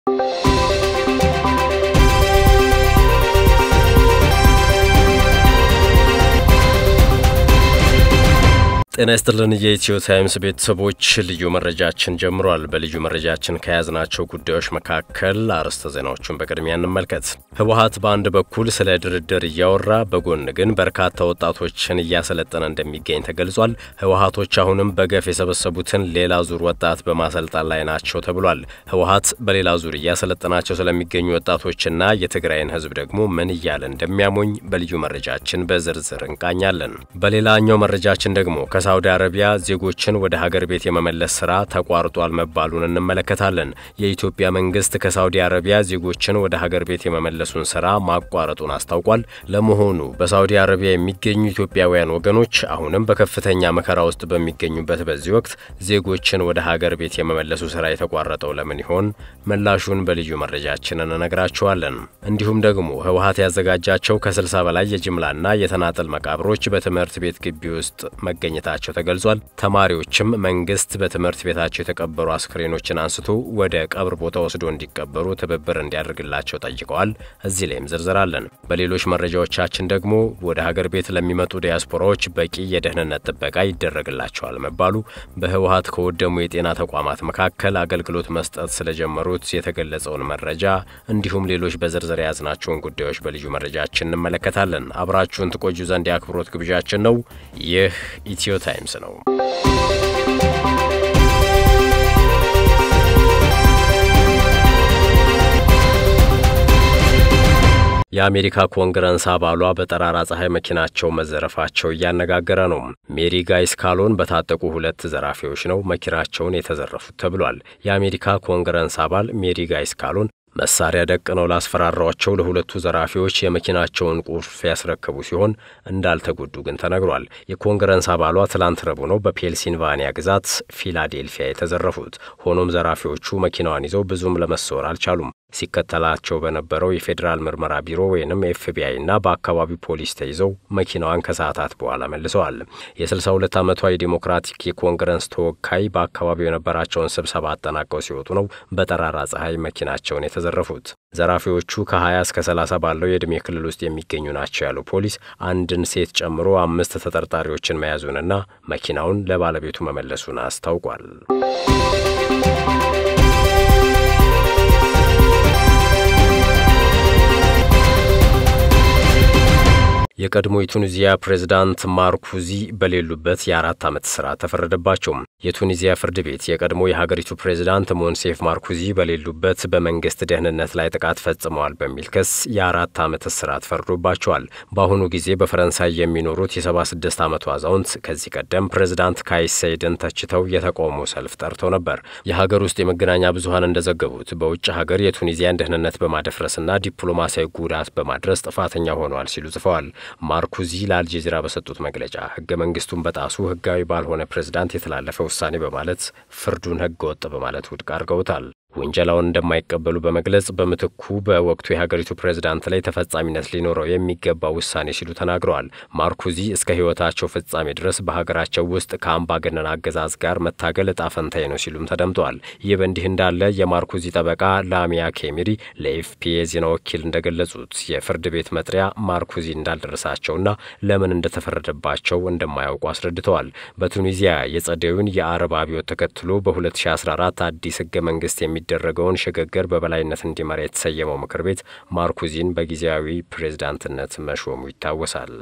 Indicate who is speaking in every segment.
Speaker 1: ጤና ይስጥልን የኢትዮ ታይምስ ቤተሰቦች፣ ልዩ መረጃችን ጀምሯል። በልዩ መረጃችን ከያዝናቸው ጉዳዮች መካከል አርዕስተ ዜናዎቹን በቅድሚያ እንመልከት። ህወሓት በአንድ በኩል ስለ ድርድር እያወራ በጎን ግን በርካታ ወጣቶችን እያሰለጠነ እንደሚገኝ ተገልጿል። ህወሓቶች አሁንም በገፍ የሰበሰቡትን ሌላ ዙር ወጣት በማሰልጠን ላይ ናቸው ተብሏል። ህወሓት በሌላ ዙር እያሰለጠናቸው ስለሚገኙ ወጣቶችና የትግራይን ህዝብ ደግሞ ምን እያለ እንደሚያሞኝ በልዩ መረጃችን በዝርዝር እንቃኛለን። በሌላኛው መረጃችን ደግሞ ከሳውዲ አረቢያ ዜጎችን ወደ ሀገር ቤት የመመለስ ስራ ተቋርጧል መባሉን እንመለከታለን። የኢትዮጵያ መንግስት ከሳውዲ አረቢያ ዜጎችን ወደ ሀገር ቤት የመመለሱን ስራ ማቋረጡን አስታውቋል። ለመሆኑ በሳውዲ አረቢያ የሚገኙ ኢትዮጵያውያን ወገኖች አሁንም በከፍተኛ መከራ ውስጥ በሚገኙበት በዚህ ወቅት ዜጎችን ወደ ሀገር ቤት የመመለሱ ስራ የተቋረጠው ለምን ይሆን? ምላሹን በልዩ መረጃችን እንነግራችኋለን። እንዲሁም ደግሞ ህወሓት ያዘጋጃቸው ከ60 በላይ የጅምላና የተናጠል መቃብሮች በትምህርት ቤት ግቢ ውስጥ መገኘት ታቸው ተገልጿል። ተማሪዎችም መንግስት በትምህርት ቤታቸው የተቀበሩ አስክሬኖችን አንስቶ ወደ ቀብር ቦታ ወስዶ እንዲቀበሩ ትብብር እንዲያደርግላቸው ጠይቀዋል። እዚህ ላይም ዝርዝር አለን። በሌሎች መረጃዎቻችን ደግሞ ወደ ሀገር ቤት ለሚመጡ ዲያስፖራዎች በቂ የደህንነት ጥበቃ ይደረግላቸዋል መባሉ፣ በህወሓት ከወደሙ የጤና ተቋማት መካከል አገልግሎት መስጠት ስለጀመሩት የተገለጸውን መረጃ እንዲሁም ሌሎች በዝርዝር የያዝናቸውን ጉዳዮች በልዩ መረጃችን እንመለከታለን። አብራችሁን ትቆዩ ዘንድ የአክብሮት ግብዣችን ነው። ይህ ኢትዮ ታይምስ ነው። የአሜሪካ ኮንግረስ አባሏ በጠራራ ፀሐይ መኪናቸው መዘረፋቸው እያነጋገረ ነው። ሜሪ ጋይስ ካሎን በታጠቁ ሁለት ዘራፊዎች ነው መኪናቸውን የተዘረፉት ተብሏል። የአሜሪካ ኮንግረስ አባል ሜሪ ጋይስ ካሎን መሳሪያ ደቅነው ላስፈራሯቸው ለሁለቱ ዘራፊዎች የመኪናቸውን ቁልፍ ያስረከቡ ሲሆን እንዳልተጎዱ ግን ተነግሯል። የኮንግረስ አባሏ ትላንት ረቡዕ ነው በፔንሲልቫኒያ ግዛት ፊላዴልፊያ የተዘረፉት። ሆኖም ዘራፊዎቹ መኪናዋን ይዘው ብዙም ለመሰወር አልቻሉም። ሲከተላቸው በነበረው የፌዴራል ምርመራ ቢሮ ወይንም ኤፍቢአይ እና በአካባቢው ፖሊስ ተይዘው መኪናዋን ከሰዓታት በኋላ መልሰዋል። የ62 ዓመቷ የዲሞክራቲክ የኮንግረስ ተወካይ በአካባቢው የነበራቸውን ስብሰባ አጠናቀው ሲወጡ ነው በጠራራ ፀሐይ መኪናቸውን የተዘረፉት። ዘራፊዎቹ ከ20 እስከ 30 ባለው የዕድሜ ክልል ውስጥ የሚገኙ ናቸው ያለው ፖሊስ አንድን ሴት ጨምሮ አምስት ተጠርጣሪዎችን መያዙንና መኪናውን ለባለቤቱ መመለሱን አስታውቋል። የቀድሞ የቱኒዚያ ፕሬዝዳንት ማርኩዚ በሌሉበት የአራት ዓመት እስራት ተፈረደባቸው። የቱኒዚያ ፍርድ ቤት የቀድሞ የሀገሪቱ ፕሬዝዳንት ሞንሴፍ ማርኩዚ በሌሉበት በመንግስት ደህንነት ላይ ጥቃት ፈጽመዋል በሚል ክስ የአራት ዓመት እስራት ፈርዶባቸዋል። በአሁኑ ጊዜ በፈረንሳይ የሚኖሩት የ76 ዓመቱ አዛውንት ከዚህ ቀደም ፕሬዝዳንት ካይስ ሰይድን ተችተው የተቃውሞ ሰልፍ ጠርተው ነበር። የሀገር ውስጥ የመገናኛ ብዙኃን እንደዘገቡት በውጭ ሀገር የቱኒዚያን ደህንነት በማደፍረስና ዲፕሎማሲያዊ ጉዳት በማድረስ ጥፋተኛ ሆነዋል ሲሉ ጽፈዋል። ማርኩዚ ለአልጀዚራ በሰጡት መግለጫ ህገ መንግስቱን በጣሱ ህጋዊ ባልሆነ ፕሬዝዳንት የተላለፈ ውሳኔ በማለት ፍርዱን ህገ ወጥ በማለት ውድቅ አድርገውታል። ውንጀላውን እንደማይቀበሉ በመግለጽ በምትኩ በወቅቱ የሀገሪቱ ፕሬዝዳንት ላይ ተፈጻሚነት ሊኖረው የሚገባ ውሳኔ ሲሉ ተናግረዋል። ማርኩዚ እስከ ህይወታቸው ፍጻሜ ድረስ በሀገራቸው ውስጥ ከአምባገነን አገዛዝ ጋር መታገል እጣ ፈንታዬ ነው ሲሉም ተደምጠዋል። ይህ በእንዲህ እንዳለ የማርኩዚ ጠበቃ ላሚያ ኬሚሪ ለኤፍፒ የዜና ወኪል እንደገለጹት የፍርድ ቤት መጥሪያ ማርኩዚ እንዳልደረሳቸውና ለምን እንደተፈረደባቸው እንደማያውቁ አስረድተዋል። በቱኒዚያ የጸደዩን የአረብ አብዮት ተከትሎ በ2014 አዲስ ህገ መንግስት የሚ የሚደረገውን ሽግግር በበላይነት እንዲመራ የተሰየመው ምክር ቤት ማርኩዚን በጊዜያዊ ፕሬዝዳንትነት መሾሙ ይታወሳል።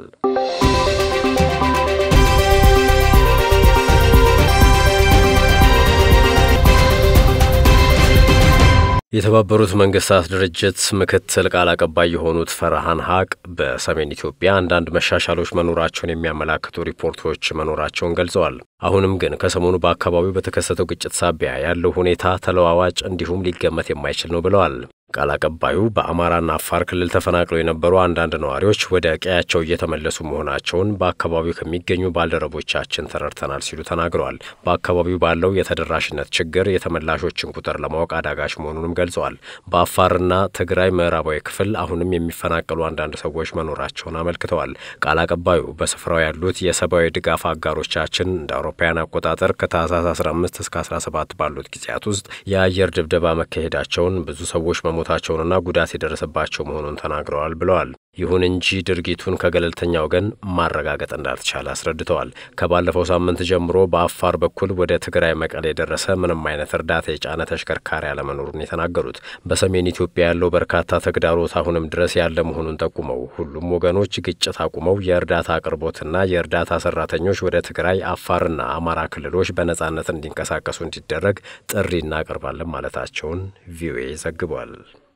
Speaker 1: የተባበሩት መንግስታት ድርጅት ምክትል ቃል አቀባይ የሆኑት ፈርሃን ሀቅ በሰሜን ኢትዮጵያ አንዳንድ መሻሻሎች መኖራቸውን የሚያመላክቱ ሪፖርቶች መኖራቸውን ገልጸዋል። አሁንም ግን ከሰሞኑ በአካባቢው በተከሰተው ግጭት ሳቢያ ያለው ሁኔታ ተለዋዋጭ እንዲሁም ሊገመት የማይችል ነው ብለዋል። ቃል አቀባዩ በአማራና አፋር ክልል ተፈናቅለው የነበሩ አንዳንድ ነዋሪዎች ወደ ቀያቸው እየተመለሱ መሆናቸውን በአካባቢው ከሚገኙ ባልደረቦቻችን ተረድተናል ሲሉ ተናግረዋል። በአካባቢው ባለው የተደራሽነት ችግር የተመላሾችን ቁጥር ለማወቅ አዳጋች መሆኑንም ገልጸዋል። በአፋርና ትግራይ ምዕራባዊ ክፍል አሁንም የሚፈናቀሉ አንዳንድ ሰዎች መኖራቸውን አመልክተዋል። ቃል አቀባዩ በስፍራው ያሉት የሰብአዊ ድጋፍ አጋሮቻችን እንደ አውሮፓውያን አቆጣጠር ከታህሳስ 15 እስከ 17 ባሉት ጊዜያት ውስጥ የአየር ድብደባ መካሄዳቸውን ብዙ ሰዎች መሞታቸውንና ጉዳት የደረሰባቸው መሆኑን ተናግረዋል ብለዋል። ይሁን እንጂ ድርጊቱን ከገለልተኛ ወገን ማረጋገጥ እንዳልተቻለ አስረድተዋል። ከባለፈው ሳምንት ጀምሮ በአፋር በኩል ወደ ትግራይ መቀሌ የደረሰ ምንም አይነት እርዳታ የጫነ ተሽከርካሪ አለመኖሩን የተናገሩት በሰሜን ኢትዮጵያ ያለው በርካታ ተግዳሮት አሁንም ድረስ ያለ መሆኑን ጠቁመው ሁሉም ወገኖች ግጭት አቁመው የእርዳታ አቅርቦትና የእርዳታ ሰራተኞች ወደ ትግራይ፣ አፋርና አማራ ክልሎች በነጻነት እንዲንቀሳቀሱ እንዲደረግ ጥሪ እናቀርባለን ማለታቸውን ቪኦኤ ዘግቧል።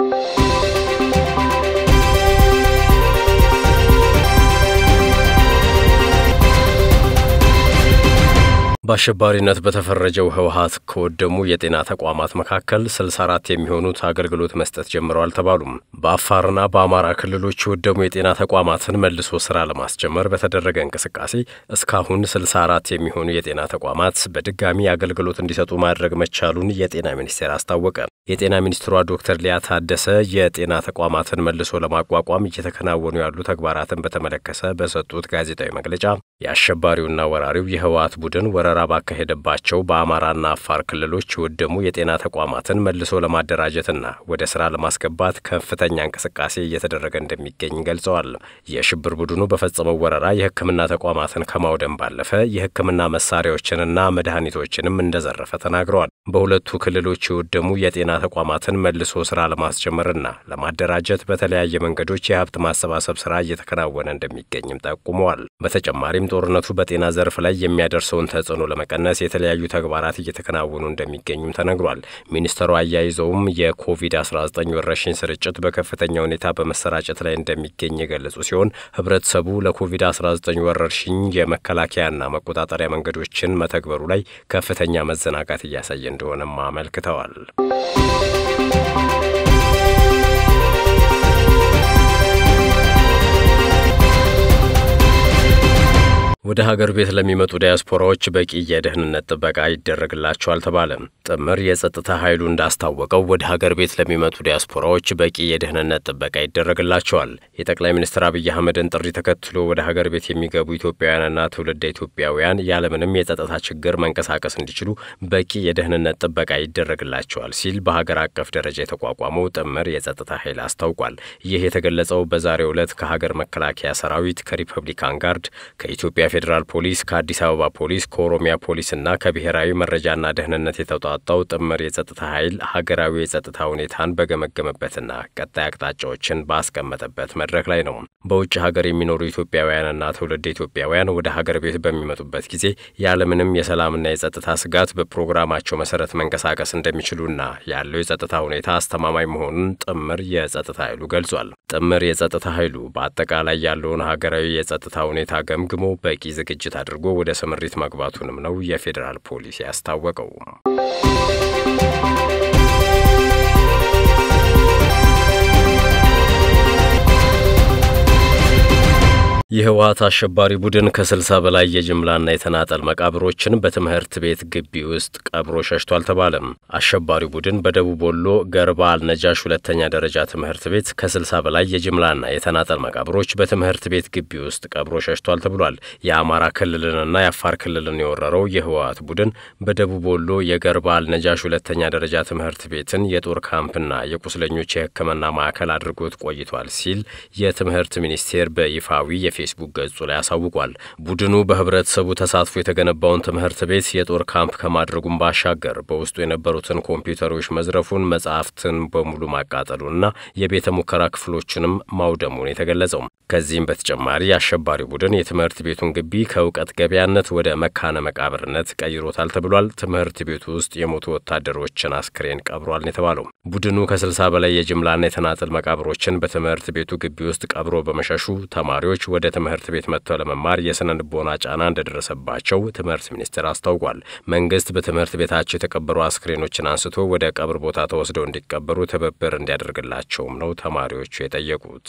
Speaker 1: በአሸባሪነት በተፈረጀው ህወሀት ከወደሙ የጤና ተቋማት መካከል 64 የሚሆኑት አገልግሎት መስጠት ጀምረዋል ተባሉም። በአፋርና በአማራ ክልሎች የወደሙ የጤና ተቋማትን መልሶ ስራ ለማስጀመር በተደረገ እንቅስቃሴ እስካሁን 64 የሚሆኑ የጤና ተቋማት በድጋሚ አገልግሎት እንዲሰጡ ማድረግ መቻሉን የጤና ሚኒስቴር አስታወቀ። የጤና ሚኒስትሯ ዶክተር ሊያ ታደሰ የጤና ተቋማትን መልሶ ለማቋቋም እየተከናወኑ ያሉ ተግባራትን በተመለከተ በሰጡት ጋዜጣዊ መግለጫ የአሸባሪውና ወራሪው የህወሀት ቡድን ወረራ ባካሄደባቸው በአማራና አፋር ክልሎች የወደሙ የጤና ተቋማትን መልሶ ለማደራጀትና ወደ ስራ ለማስገባት ከፍተኛ እንቅስቃሴ እየተደረገ እንደሚገኝ ገልጸዋል። የሽብር ቡድኑ በፈጸመው ወረራ የሕክምና ተቋማትን ከማውደም ባለፈ የሕክምና መሳሪያዎችንና መድኃኒቶችንም እንደዘረፈ ተናግረዋል። በሁለቱ ክልሎች የወደሙ የጤና ተቋማትን መልሶ ስራ ለማስጀመርና ለማደራጀት በተለያየ መንገዶች የሀብት ማሰባሰብ ስራ እየተከናወነ እንደሚገኝም ጠቁመዋል። በተጨማሪም ጦርነቱ በጤና ዘርፍ ላይ የሚያደርሰውን ተጽዕኖ ለመቀነስ የተለያዩ ተግባራት እየተከናወኑ እንደሚገኙም ተነግሯል። ሚኒስትሩ አያይዘውም የኮቪድ-19 ወረርሽኝ ስርጭት በከፍተኛ ሁኔታ በመሰራጨት ላይ እንደሚገኝ የገለጹ ሲሆን ህብረተሰቡ ለኮቪድ-19 ወረርሽኝ የመከላከያና መቆጣጠሪያ መንገዶችን መተግበሩ ላይ ከፍተኛ መዘናጋት እያሳየ እንደሆነም አመልክተዋል። ወደ ሀገር ቤት ለሚመጡ ዲያስፖራዎች በቂ የደህንነት ጥበቃ ይደረግላቸዋል ተባለ። ጥምር የጸጥታ ኃይሉ እንዳስታወቀው ወደ ሀገር ቤት ለሚመጡ ዲያስፖራዎች በቂ የደህንነት ጥበቃ ይደረግላቸዋል። የጠቅላይ ሚኒስትር አብይ አህመድን ጥሪ ተከትሎ ወደ ሀገር ቤት የሚገቡ ኢትዮጵያውያንና ትውልደ ኢትዮጵያውያን ያለምንም የጸጥታ ችግር መንቀሳቀስ እንዲችሉ በቂ የደህንነት ጥበቃ ይደረግላቸዋል ሲል በሀገር አቀፍ ደረጃ የተቋቋመው ጥምር የጸጥታ ኃይል አስታውቋል። ይህ የተገለጸው በዛሬው ዕለት ከሀገር መከላከያ ሰራዊት፣ ከሪፐብሊካን ጋርድ፣ ከኢትዮጵያ ፌዴራል ፖሊስ ከአዲስ አበባ ፖሊስ ከኦሮሚያ ፖሊስና ከብሔራዊ መረጃና ደህንነት የተውጣጣው ጥምር የጸጥታ ኃይል ሀገራዊ የጸጥታ ሁኔታን በገመገመበትና ቀጣይ አቅጣጫዎችን ባስቀመጠበት መድረክ ላይ ነው። በውጭ ሀገር የሚኖሩ ኢትዮጵያውያንና ትውልድ ኢትዮጵያውያን ወደ ሀገር ቤት በሚመጡበት ጊዜ ያለምንም የሰላምና የጸጥታ ስጋት በፕሮግራማቸው መሰረት መንቀሳቀስ እንደሚችሉና ያለው የጸጥታ ሁኔታ አስተማማኝ መሆኑን ጥምር የጸጥታ ኃይሉ ገልጿል። ጥምር የጸጥታ ኃይሉ በአጠቃላይ ያለውን ሀገራዊ የጸጥታ ሁኔታ ገምግሞ በቂ ዝግጅት አድርጎ ወደ ስምሪት መግባቱንም ነው የፌዴራል ፖሊስ ያስታወቀው። የህወሀት አሸባሪ ቡድን ከስልሳ በላይ የጅምላና የተናጠል መቃብሮችን በትምህርት ቤት ግቢ ውስጥ ቀብሮ ሸሽቷል ተባለም። አሸባሪ ቡድን በደቡብ ወሎ ገርባ አልነጃሽ ሁለተኛ ደረጃ ትምህርት ቤት ከስልሳ በላይ የጅምላና የተናጠል መቃብሮች በትምህርት ቤት ግቢ ውስጥ ቀብሮ ሸሽቷል ተብሏል። የአማራ ክልልንና የአፋር ክልልን የወረረው የህወሀት ቡድን በደቡብ ወሎ የገርባ አልነጃሽ ሁለተኛ ደረጃ ትምህርት ቤትን የጦር ካምፕና የቁስለኞች የሕክምና ማዕከል አድርጎት ቆይቷል ሲል የትምህርት ሚኒስቴር በይፋዊ የፌስቡክ ገጹ ላይ አሳውቋል። ቡድኑ በህብረተሰቡ ተሳትፎ የተገነባውን ትምህርት ቤት የጦር ካምፕ ከማድረጉም ባሻገር በውስጡ የነበሩትን ኮምፒውተሮች መዝረፉን፣ መጽሐፍትን በሙሉ ማቃጠሉንና የቤተ ሙከራ ክፍሎችንም ማውደሙን የተገለጸው። ከዚህም በተጨማሪ አሸባሪ ቡድን የትምህርት ቤቱን ግቢ ከእውቀት ገበያነት ወደ መካነ መቃብርነት ቀይሮታል ተብሏል። ትምህርት ቤቱ ውስጥ የሞቱ ወታደሮችን አስክሬን ቀብሯል ነው የተባለው። ቡድኑ ከስልሳ በላይ የጅምላና የተናጥል መቃብሮችን በትምህርት ቤቱ ግቢ ውስጥ ቀብሮ በመሸሹ ተማሪዎች ወደ ትምህርት ቤት መጥተው ለመማር የስነ ልቦና ጫና እንደደረሰባቸው ትምህርት ሚኒስቴር አስታውቋል። መንግስት በትምህርት ቤታቸው የተቀበሩ አስክሬኖችን አንስቶ ወደ ቀብር ቦታ ተወስደው እንዲቀበሩ ትብብር እንዲያደርግላቸውም ነው ተማሪዎቹ የጠየቁት።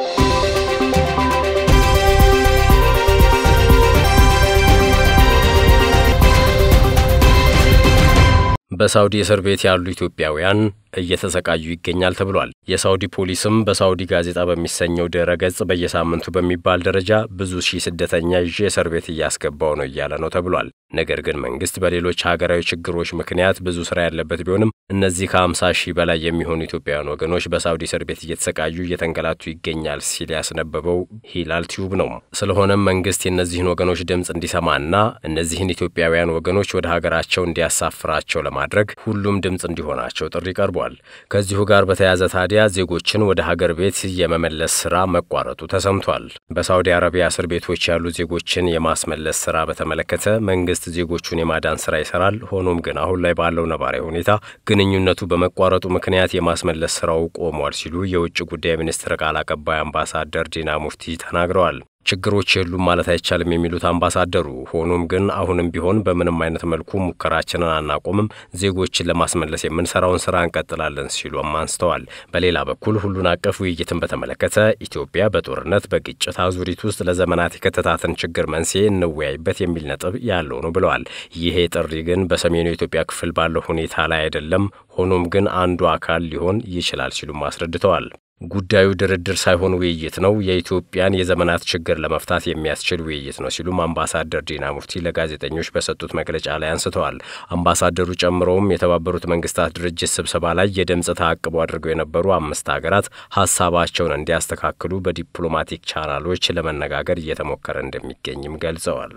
Speaker 1: በሳውዲ እስር ቤት ያሉ ኢትዮጵያውያን እየተሰቃዩ ይገኛል ተብሏል። የሳውዲ ፖሊስም በሳውዲ ጋዜጣ በሚሰኘው ድረ ገጽ በየሳምንቱ በሚባል ደረጃ ብዙ ሺህ ስደተኛ ይዤ እስር ቤት እያስገባው ነው እያለ ነው ተብሏል። ነገር ግን መንግስት በሌሎች ሀገራዊ ችግሮች ምክንያት ብዙ ስራ ያለበት ቢሆንም እነዚህ ከ50 ሺህ በላይ የሚሆኑ ኢትዮጵያውያን ወገኖች በሳውዲ እስር ቤት እየተሰቃዩ እየተንገላቱ ይገኛል ሲል ያስነበበው ሂላል ቲዩብ ነው። ስለሆነም መንግስት የእነዚህን ወገኖች ድምፅ እንዲሰማና እነዚህን ኢትዮጵያውያን ወገኖች ወደ ሀገራቸው እንዲያሳፍራቸው ለማድረግ ሁሉም ድምፅ እንዲሆናቸው ጥሪ ቀርቧል። ከዚሁ ጋር በተያያዘ ታዲያ ዜጎችን ወደ ሀገር ቤት የመመለስ ስራ መቋረጡ ተሰምቷል። በሳውዲ አረቢያ እስር ቤቶች ያሉ ዜጎችን የማስመለስ ስራ በተመለከተ መንግስት ዜጎቹን የማዳን ስራ ይሰራል። ሆኖም ግን አሁን ላይ ባለው ነባራዊ ሁኔታ ግንኙነቱ በመቋረጡ ምክንያት የማስመለስ ስራው ቆሟል ሲሉ የውጭ ጉዳይ ሚኒስትር ቃል አቀባይ አምባሳደር ዲና ሙፍቲ ተናግረዋል። ችግሮች የሉም ማለት አይቻልም የሚሉት አምባሳደሩ፣ ሆኖም ግን አሁንም ቢሆን በምንም አይነት መልኩ ሙከራችንን አናቆምም፣ ዜጎችን ለማስመለስ የምንሰራውን ስራ እንቀጥላለን ሲሉም አንስተዋል። በሌላ በኩል ሁሉን አቀፍ ውይይትን በተመለከተ ኢትዮጵያ በጦርነት በግጭት አዙሪት ውስጥ ለዘመናት የከተታትን ችግር መንስኤ እንወያይበት የሚል ነጥብ ያለው ነው ብለዋል። ይሄ ጥሪ ግን በሰሜኑ የኢትዮጵያ ክፍል ባለው ሁኔታ ላይ አይደለም፣ ሆኖም ግን አንዱ አካል ሊሆን ይችላል ሲሉም አስረድተዋል። ጉዳዩ ድርድር ሳይሆን ውይይት ነው። የኢትዮጵያን የዘመናት ችግር ለመፍታት የሚያስችል ውይይት ነው ሲሉም አምባሳደር ዲና ሙፍቲ ለጋዜጠኞች በሰጡት መግለጫ ላይ አንስተዋል። አምባሳደሩ ጨምረውም የተባበሩት መንግስታት ድርጅት ስብሰባ ላይ የድምፅ ተአቅቦ አድርገው የነበሩ አምስት ሀገራት ሀሳባቸውን እንዲያስተካክሉ በዲፕሎማቲክ ቻናሎች ለመነጋገር እየተሞከረ እንደሚገኝም ገልጸዋል።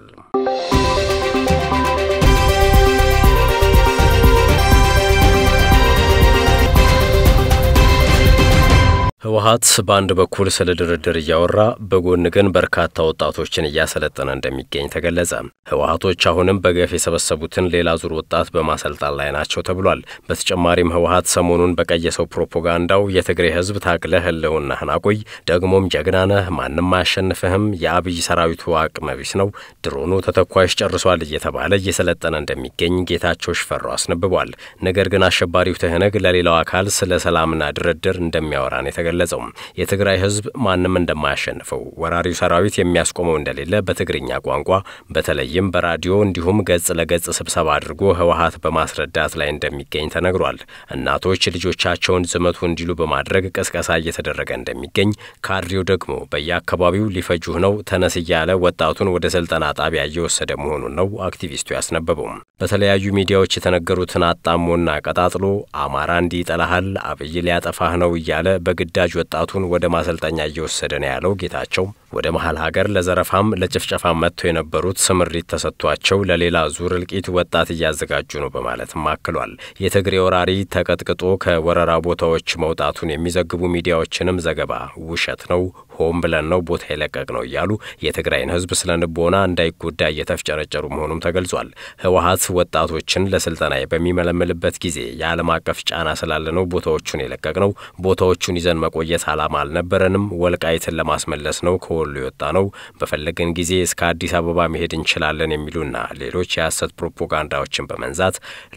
Speaker 1: ህወሀት በአንድ በኩል ስለ ድርድር እያወራ በጎን ግን በርካታ ወጣቶችን እያሰለጠነ እንደሚገኝ ተገለጸ። ህወሀቶች አሁንም በገፍ የሰበሰቡትን ሌላ ዙር ወጣት በማሰልጣን ላይ ናቸው ተብሏል። በተጨማሪም ህወሀት ሰሞኑን በቀየሰው ፕሮፓጋንዳው የትግሬ ህዝብ ታግለህ ህልውናህን አቆይ፣ ደግሞም ጀግና ነህ፣ ማንም አያሸንፍህም፣ የአብይ ሰራዊቱ አቅመ ቢስ ነው፣ ድሮኑ ተተኳሽ ጨርሷል እየተባለ እየሰለጠነ እንደሚገኝ ጌታቸው ሽፈራው አስነብቧል። ነገር ግን አሸባሪው ትህነግ ለሌላው አካል ስለ ሰላምና ድርድር እንደሚያወራ ነው የተገለጸው። የትግራይ ህዝብ ማንም እንደማያሸንፈው ወራሪው ሰራዊት የሚያስቆመው እንደሌለ በትግርኛ ቋንቋ በተለይም በራዲዮ እንዲሁም ገጽ ለገጽ ስብሰባ አድርጎ ህወሀት በማስረዳት ላይ እንደሚገኝ ተነግሯል። እናቶች ልጆቻቸውን ዝመቱ እንዲሉ በማድረግ ቅስቀሳ እየተደረገ እንደሚገኝ፣ ካድሬው ደግሞ በየአካባቢው ሊፈጁህ ነው ተነስ እያለ ወጣቱን ወደ ስልጠና ጣቢያ እየወሰደ መሆኑን ነው አክቲቪስቱ ያስነበበው። በተለያዩ ሚዲያዎች የተነገሩትን አጣሞና ቀጣጥሎ አማራ እንዲህ ይጠላሃል፣ አብይ ሊያጠፋህ ነው እያለ በግዳጅ ወጣቱን ወደ ማሰልጠኛ እየወሰደ ነው ያለው ጌታቸው ወደ መሀል ሀገር ለዘረፋም ለጭፍጨፋም መጥተው የነበሩት ስምሪት ተሰጥቷቸው ለሌላ ዙር እልቂት ወጣት እያዘጋጁ ነው በማለትም አክሏል። የትግሬ ወራሪ ተቀጥቅጦ ከወረራ ቦታዎች መውጣቱን የሚዘግቡ ሚዲያዎችንም ዘገባ ውሸት ነው፣ ሆን ብለን ነው ቦታ የለቀቅ ነው እያሉ የትግራይን ህዝብ ስለ ንቦና እንዳይጎዳ እየተፍጨረጨሩ መሆኑም ተገልጿል። ህወሀት ወጣቶችን ለስልጠና በሚመለምልበት ጊዜ የዓለም አቀፍ ጫና ስላለ ነው ቦታዎቹን የለቀቅ ነው፣ ቦታዎቹን ይዘን መቆየት ዓላማ አልነበረንም፣ ወልቃይትን ለማስመለስ ነው ወሎ የወጣ ነው። በፈለገን ጊዜ እስከ አዲስ አበባ መሄድ እንችላለን የሚሉና ሌሎች የሐሰት ፕሮፓጋንዳዎችን በመንዛት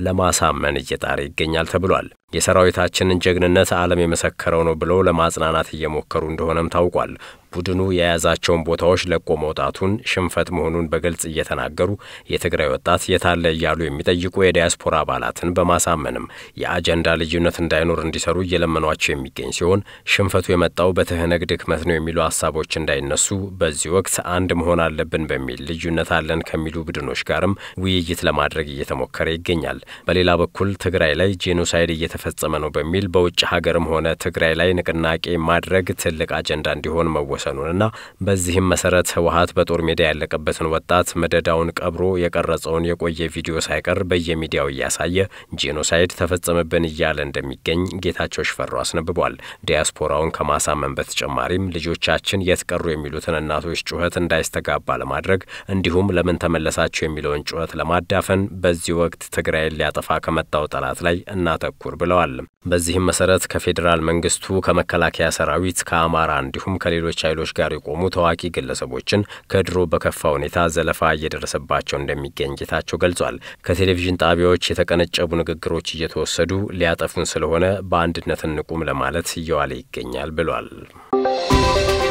Speaker 1: ለማሳመን እየጣረ ይገኛል ተብሏል። የሰራዊታችንን ጀግንነት ዓለም የመሰከረው ነው ብለው ለማጽናናት እየሞከሩ እንደሆነም ታውቋል። ቡድኑ የያዛቸውን ቦታዎች ለቆ መውጣቱን ሽንፈት መሆኑን በግልጽ እየተናገሩ የትግራይ ወጣት የታለ እያሉ የሚጠይቁ የዲያስፖራ አባላትን በማሳመንም የአጀንዳ ልዩነት እንዳይኖር እንዲሰሩ እየለመኗቸው የሚገኝ ሲሆን ሽንፈቱ የመጣው በትህነግ ድክመት ነው የሚሉ ሀሳቦች እንዳይነሱ በዚህ ወቅት አንድ መሆን አለብን በሚል ልዩነት አለን ከሚሉ ቡድኖች ጋርም ውይይት ለማድረግ እየተሞከረ ይገኛል። በሌላ በኩል ትግራይ ላይ ጄኖሳይድ እየተፈጸመ ነው በሚል በውጭ ሀገርም ሆነ ትግራይ ላይ ንቅናቄ ማድረግ ትልቅ አጀንዳ እንዲሆን መወሰ መወሰኑንና በዚህም መሰረት ህወሀት በጦር ሜዳ ያለቀበትን ወጣት መደዳውን ቀብሮ የቀረጸውን የቆየ ቪዲዮ ሳይቀር በየሚዲያው እያሳየ ጄኖሳይድ ተፈጸመብን እያለ እንደሚገኝ ጌታቸው ሽፈራው አስነብቧል። ዲያስፖራውን ከማሳመን በተጨማሪም ልጆቻችን የት ቀሩ የሚሉትን እናቶች ጩኸት እንዳይስተጋባ ለማድረግ እንዲሁም ለምን ተመለሳቸው የሚለውን ጩኸት ለማዳፈን በዚህ ወቅት ትግራይን ሊያጠፋ ከመጣው ጠላት ላይ እናተኩር ብለዋል። በዚህም መሰረት ከፌዴራል መንግስቱ፣ ከመከላከያ ሰራዊት፣ ከአማራ እንዲሁም ከሌሎች ኃይሎች ጋር የቆሙ ታዋቂ ግለሰቦችን ከድሮ በከፋ ሁኔታ ዘለፋ እየደረሰባቸው እንደሚገኝ ጌታቸው ገልጿል። ከቴሌቪዥን ጣቢያዎች የተቀነጨቡ ንግግሮች እየተወሰዱ ሊያጠፉን ስለሆነ በአንድነት እንቁም ለማለት እየዋለ ይገኛል ብሏል።